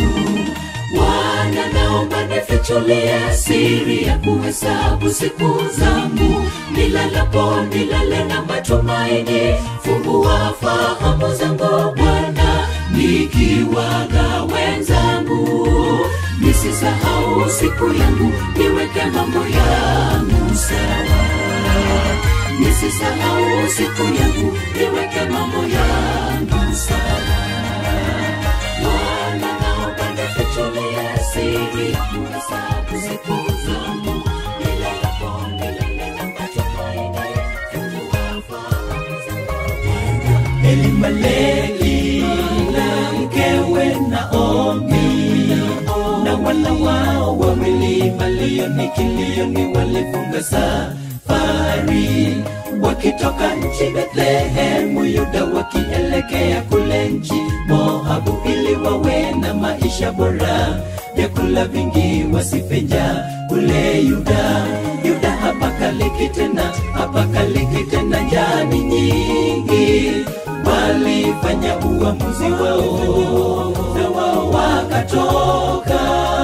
wana naomba nifichulie siri ya kuhesabu siku zangu nilalapo nilale na matumaini fungua fahamu zangu bwana nikiwaga wenzangu nisisahau siku yangu niweke mambo yangu sawa nisisahau siku yangu niweke mambo yangu sawa Bwana naomba nifichulie siri ya kuhesabu siku zangu nilalapo nilale na matumaini fungua fahamu zangu elimaleki na mkewe naomi na wana wao wawili malioni kilioni walifunga safari wakitoka nchi bethlehemu yuda wakielekea kule nchi moabu ili wawe na maisha bora vyakula vingi wasipenja kule yuda yuda hapakaliki tena hapakaliki tena njani nyingi walifanya uamuzi wao na wao wakatoka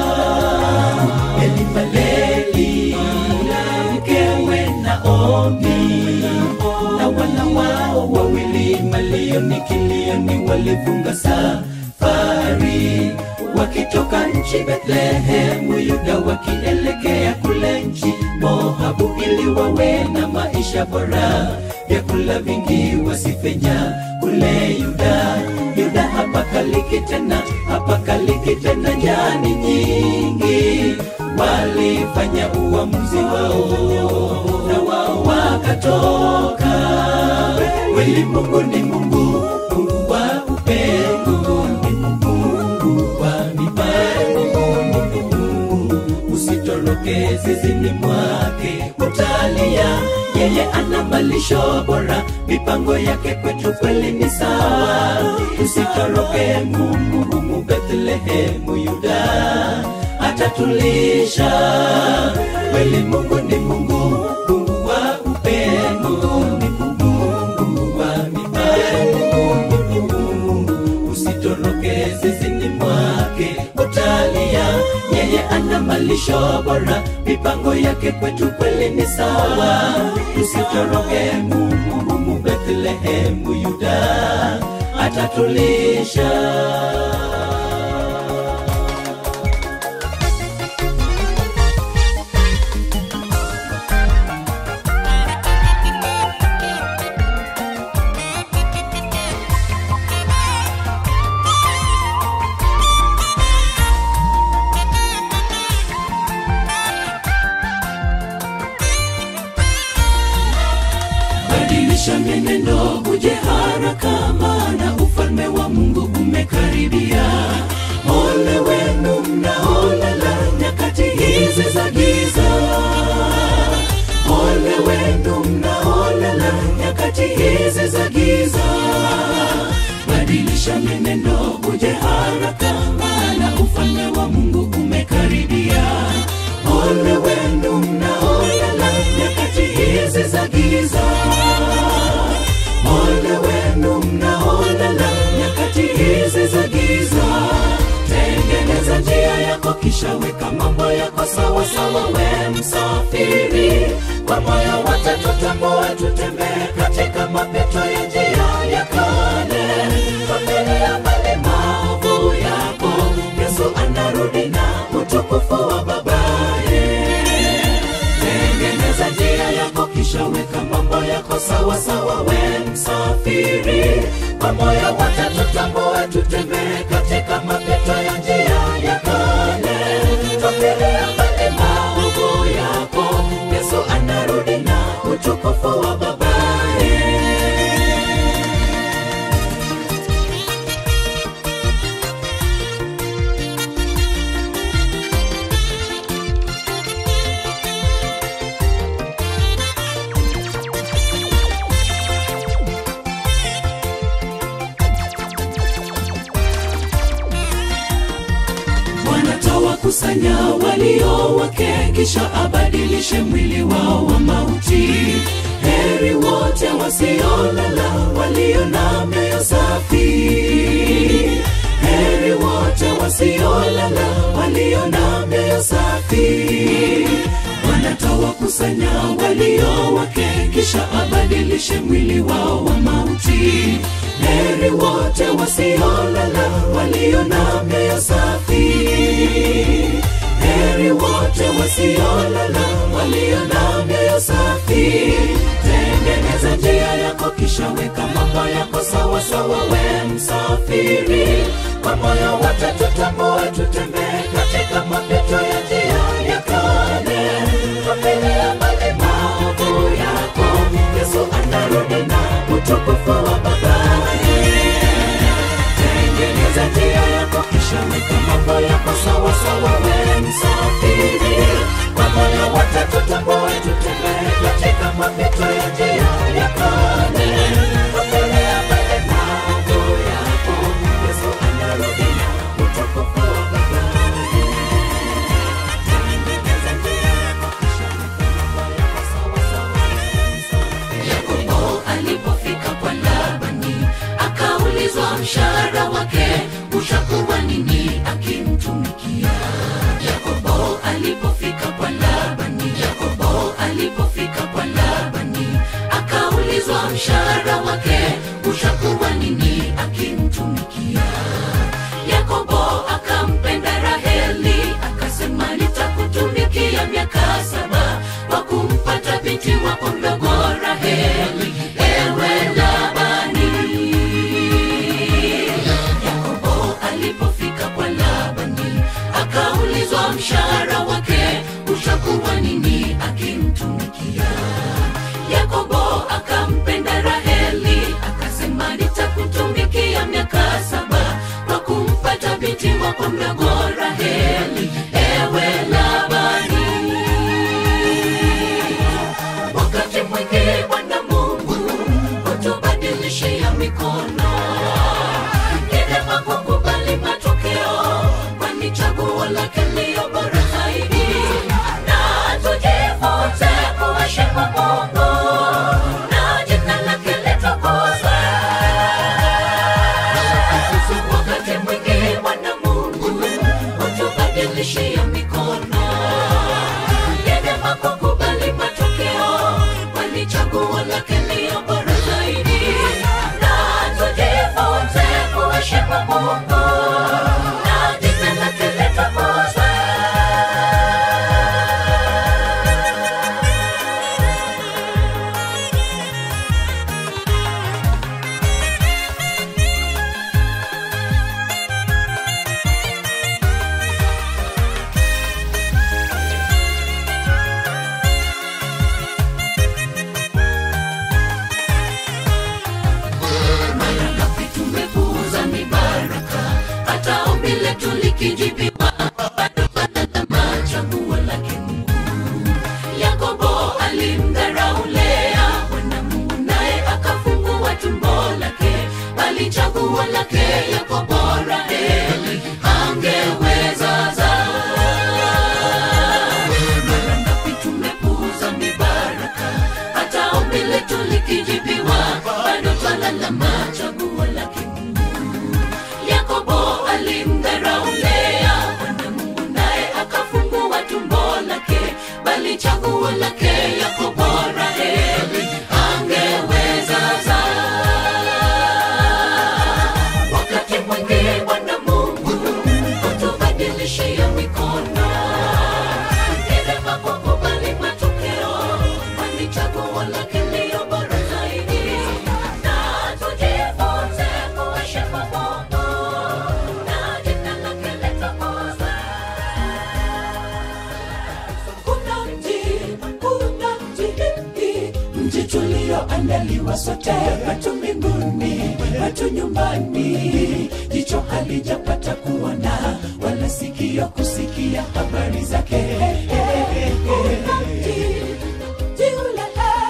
elimaleli na mkewe naomi na wana wao wawili malioni kilioni walifunga safari wakitoka nchi Bethlehemu Yuda wakielekea kule nchi Moabu ili wawe na maisha bora, vyakula vingi wasifenya kule Yuda. Yuda hapakaliki tena, hapakaliki tena, nyani nyingi walifanya uamuzi wao na wao wakatoka. Kweli Mungu ni Mungu, Mungu wa upendo, ni Mungu, Mungu wa mipango, ni Mungu usitoroke zizini mwake, utalia yeye ana malisho bora, mipango yake kwetu kweli ni sawa. Usitoroke Mungu humu Bethlehemu Yuda atatulisha. Kweli Mungu ni Mungu, Mungu wa upendo, ni Mungu, Mungu wa mipango, ni Mungu usitoroke zizini mwake, utalia yeye ana malisho bora, mipango yake kwetu kweli ni sawa. Usitoroke Mungu humu Bethlehemu Yuda atatulisha. badilisha mienendo uje haraka maana ufalme wa mungu umekaribia ole wenu mnaolala nyakati hizi za giza ole wenu mnaolala nyakati hizi za giza badilisha mienendo uje haraka maana ufalme wa mungu umekaribia ole wenu mnaolala nyakati hizi za giza ole wenu mnaolala nyakati hizi za giza tengeneza njia yako kisha weka mambo yako sawa sawa we msafiri kwa moyo wote tutambue tutembee katika mapito ya njia ya kale familia mbali maovu yako yesu anarudi na utukufu wa babaye tengeneza njia yako kisha weka mambo yako sawa sawa we msafiri kwa moyo wote tutambue tutembee katika mapito ya njia ya kale twafiria mbali maovu yako yesu anarudi na utukufu wa babaye Bwana tawakusanya walio wake, kisha abadilishe mwili wao wa mauti. Heri wote wasiolala, walio na mioyo safi. Heri wote wasiolala, walio na mioyo safi. Bwana tawakusanya walio wake, kisha abadilishe mwili wao wa mauti. Heri wote wasiolala, walio na mioyo safi. Heri wote wasiolala, walio na mioyo safi. Tengeneza njia yako, kisha weka mambo yako sawa sawa, we msafiri. Kwa moyo wote tutambue, tutembee katika mapito ya njia ya kale. Tupilia mbali maovu yako, Yesu anarudi na utukufu wa babaye tengeneza njia yako kisha weka mambo yako sawa sawa we msafiri kwa moyo wote tutambue tutembee katika mapito ya njia ya kale tupilia mbele maovu yako yesu anarudi na utukufu wa babaye tengeneza njia yako kisha weka mambo yako sawa sawa we msafiri yakobo alipofika kwa labani akaulizwa mshahara wake utakuwa nini akimtumikia yakobo alipofika kwa labani yakobo alipofika kwa labani umepatiwa kwa mdogo raheli ewe labani wakati mwingi bwana mungu hutubadilishia mikono dereva kukubali matokeo kwani chaguo lake liyo bora zaidi na tujifunze kuheshimu mungu na jina lake litukuzwe wakati mwingi bwana mungu hutubadilishia mikono dereva kukubali matokeo kwani chaguo lake liyo bora zaidi na tujifunze kuheshimu mungu na jina lake litukuzwe mara ngapi tumepuuza mibaraka hata ombi letu likijibiwa bado panalama chaguo lake mungu yakobo alimdharau lea bwana mungu naye akafungua tumbo lake bali chaguo lake yakobo raheli angeweza zaa mara ngapi tumepuuza mibaraka hata ombi letu likijibiwa bado twalalama chaguo lake mungu yakobo alimdharau lea bwana mungu naye akafungua tumbo lake bali chaguo lake yakobo raheli angeweza zaa wakati mwingi bwana mungu hutubadilishia mikono dereva kukubali matokeo kwani chaguo lake liyo bora zaidi na tujifunze kuheshimu mungu na jina lake litukuzwe kuna mji kuna mji mji tulioandaliwa sote watu mbinguni watu nyumbani jicho halijapata kuona wala sikio kusikia habari zake Kuna mji, mji ule,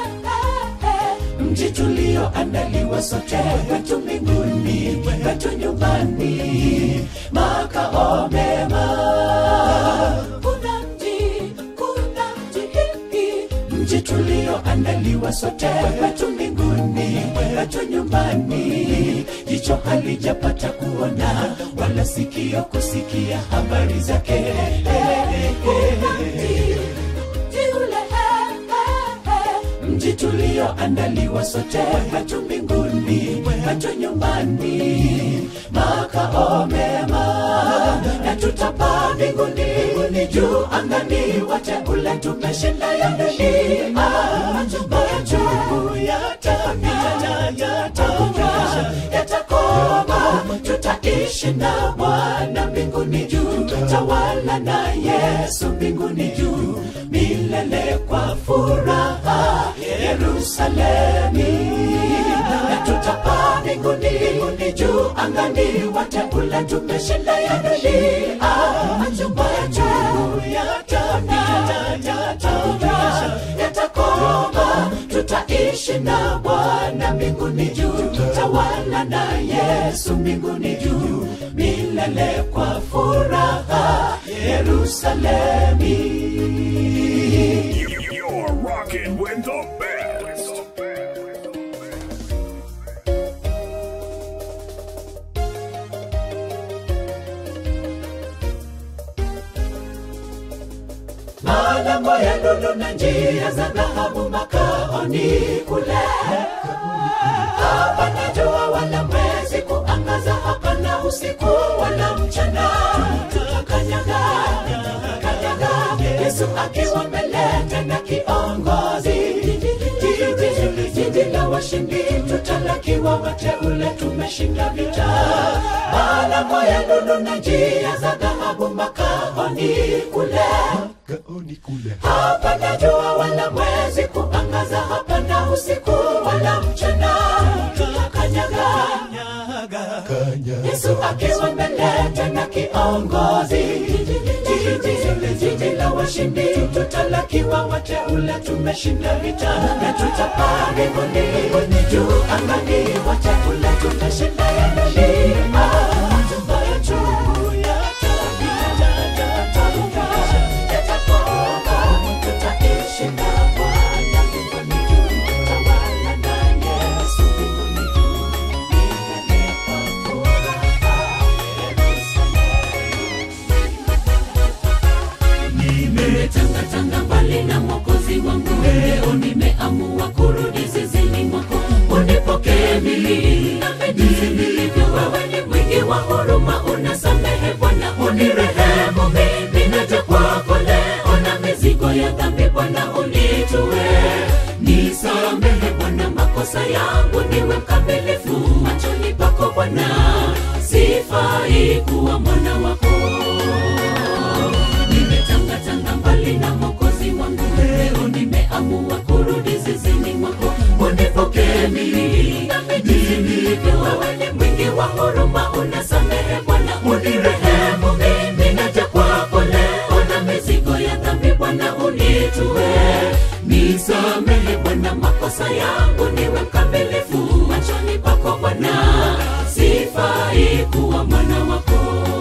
mji tulioandaliwa sote watu mbinguni watu nyumbani makao mema kuna mji kuna mji mji tulioandaliwa sote wetu mbinguni wetu nyumbani jicho halijapata kuona wala sikio kusikia habari zake Kuna mji, mji ule, mji tulioandaliwa sote wetu mbinguni wetu nyumbani makao mema na tutapaa mbinguni mbinguni juu angani wateule tumeshinda ya dunia majungu yatapita yatakuja yatakoma tutaishi na bwana mbinguni juu tawala na yesu mbinguni juu milele kwa furaha yerusalemi na tutapaa mbinguni mbinguni juu angani wateule tumeshinda ya dunia majumba ya juu yatapita yatakuja yatakoma tutaishi na bwana mbinguni juu tawala na yesu mbinguni juu milele kwa furaha yerusalemi You're rocking with the best. malango ya lulu na njia za dhahabu makaoni kule hapana jua wala mwezi kuangaza hapana usiku wala mchana tutakanyaga kanyaga yesu akiwa mbele tena kiongozi Jiji- jiji la washindi tutalakiwa wateule tumeshinda vita malango ya lulu na njia za dhahabu makaoni kule hapana jua wala mwezi kuangaza hapana usiku wala mchana tutakanyaga yesu akiwa mbele tena kiongozi jiji jiji la washindi tutalakiwa wateule tumeshinda vita na tutapaa mbinguni juu angani wateule tumeshinda ya milima ambayo juu yatapita yatatoka yatakoma tutaishi na Bwana mbinguni juu tutawala na Yesu mbinguni juu milele kwa furaha nimetangatanga mbali na mwokozi wangu leo nimeamua kurudi zizini mwako unipokee mimi nami jinsi nilivyo wewe ni mwingi wa huruma unasamehe bwana unirehemu mimi naja kwako leo na mizigo ya dhambi bwana unitue nisamehe bwana makosa yangu niwe mkamilifu machoni pako bwana sifai kuwa mwana wako nimetangatanga mbali na mwokozi wangu leo nimeamua kurudi zizini mwako unipokee mimi nami jinsi nilivyo wewe ni mwingi wa huruma unasamehe bwana unirehemu mimi naja kwako leo na mizigo ya dhambi bwana unitue nisamehe bwana makosa yangu niwe mkamilifu machoni pako bwana sifai kuwa mwana wako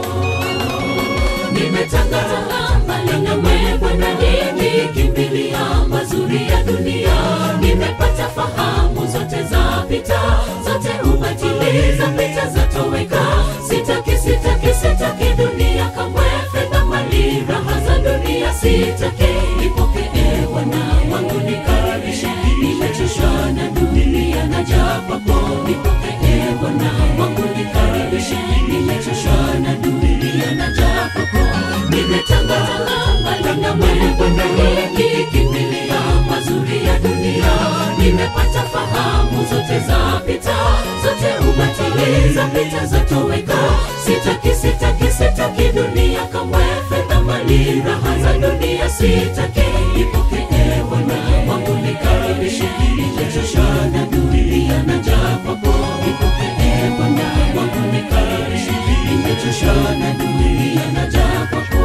nimetangatanga mbali na wewe Bwana, nimekimbilia mazuri ya dunia, nimepata fahamu zote za pita, zote ubatili za pita zatoweka. Sitaki, sitaki, sitaki dunia kamwe, fedha, mali, raha za dunia sitaki. Nipokee Bwana wangu, nikaribishe, nimechoshwa na dunia, naja kwako. Nipokee Bwana wangu, nikaribishe, nimechoshwa na dunia, naja kwako. Nimetangatanga mbali na wewe Bwana, nikikimbilia mazuri ya dunia, nimepata fahamu zote za pita, zote ubatili za pita zatoweka. Sitaki, sitaki, sitaki dunia kamwe, fedha, mali, raha za dunia sitaki. Nipokee Bwana wangu, nikaribishe, nimechoshwa na dunia, naja kwako. Nipokee Bwana wangu, nikaribishe, nimechoshwa na dunia, naja kwako.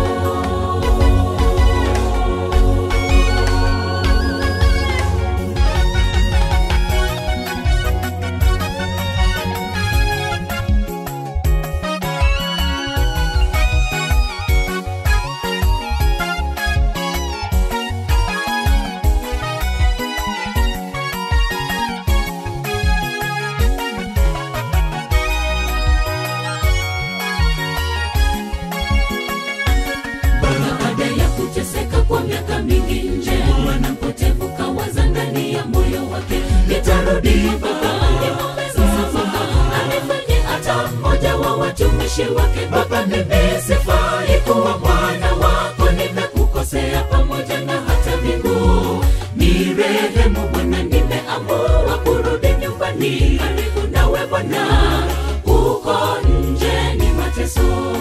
baada ya kuteseka kwa miaka mingi nje mwana mpotevu kawaza ndani ya moyo wake nitarudi baba nimwombe msamaha anifanye hata mmoja wa watumishi wake baba mimi sifai kuwa mwana wako nimekukosea pamoja na hata mbingu ni rehemu bwana nimeamua kurudi nyumbani karibu nawe bwana uko nje ni mateso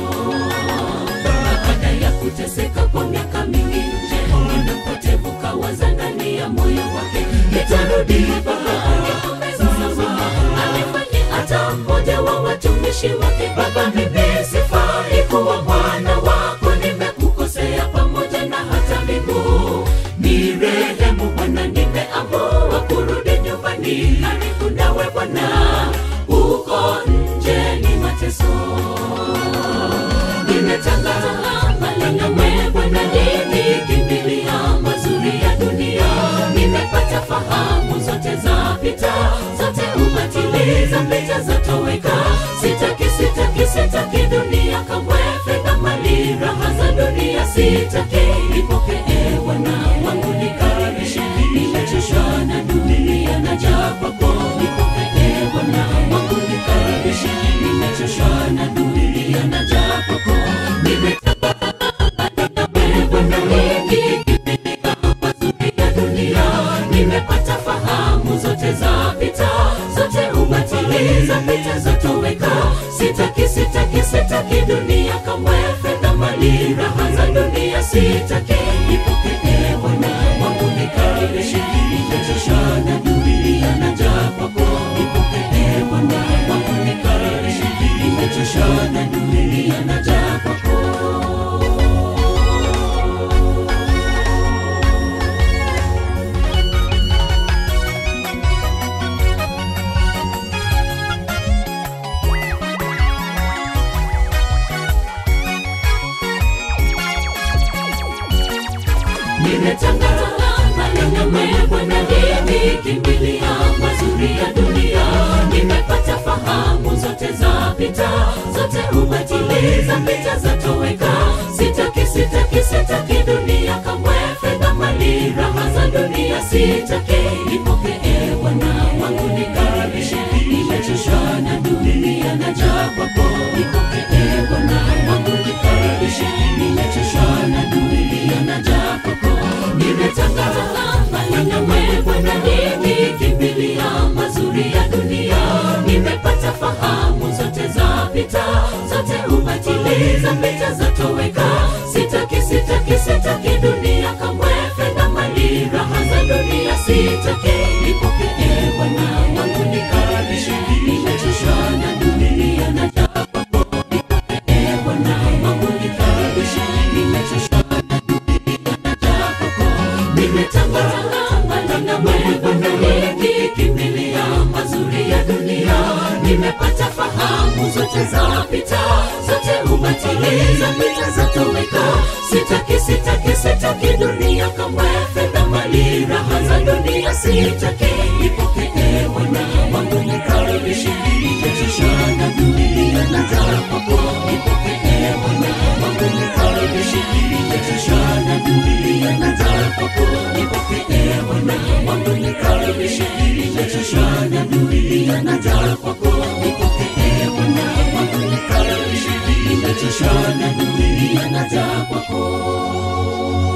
baada ya kuteseka kwa miaka mingi nje mwana mpotevu kawaza ndani ya moyo wake nitarudi baba niombe msamaha anifanye hata mmoja wa watumishi wake baba mimi sifai kuwa mwana wako nimekukosea pamoja na hata miguu ni rehemu bwana nimeamua kurudi nyumbani karibu nawe bwana uko nje ni mateso nimetangaza mbali na wewe Bwana, nimekimbilia mazuri ya dunia, nimepata fahamu zote za pita, zote ubatili za pita zatoweka. Sitaki, sitaki, sitaki dunia kamwe, fedha, mali, raha za dunia sitaki. Nipokee Bwana wangu, nikaribishe, nimechoshwa na dunia, naja kwako. Nipokee Bwana wangu, nikaribishe, nimechoshwa na dunia, naja kwako. nimepata fahamu zote za pita zote ubatili za pita zatoweka sitaki sitaki sitaki dunia kamwe fedha mali raha za dunia sitaki nipokee bwana wangu nikaribishe nimechoshwa na dunia naja kwako nipokee bwana wangu nikaribishe nimechoshwa na dunia naja kwako nimetangaza maneno mema na nikimbilia mazuri ya dunia nimepata fahamu zote za pita zote ubatili za pita zatoweka sitaki sitaki sitaki dunia kamwe fedha mali raha za dunia sitaki nipokee bwana wangu nikaribishe nimechoshwa na dunia na jaa kwako nipokee bwana wangu nikaribishe nimechoshwa na dunia na jaa kwako nimetangaza maneno mema na nikikimbilia mazuri ya dunia nimepata fahamu zote za pita zote ubatili za pita zatoweka sitaki sitaki sitaki dunia kamwe fedha mali raha za dunia sitaki nipokee bwana wangu nikaribishe nimechoshwa na dunia na jaa kwako nipokee bwana wangu nikaribishe nimechoshwa na dunia na jaa kwako nimetangaza maneno mema na nikikimbilia mazuri ya dunia nimepata fahamu zote za pita zote ubatili za pita zatoweka sitaki sitaki sitaki dunia kamwe fedha mali raha za dunia sitaki nipokee bwana wangu nikaribishe nimechoshwa na dunia na jaa kwako nipokee bwana wangu nikaribishe nimechoshwa na dunia na jaa kwako nipokee bwana wangu nikaribishe nimechoshwa na dunia na jaa kwako nipokee bwana wangu nikaribishe nimechoshwa na dunia na jaa kwako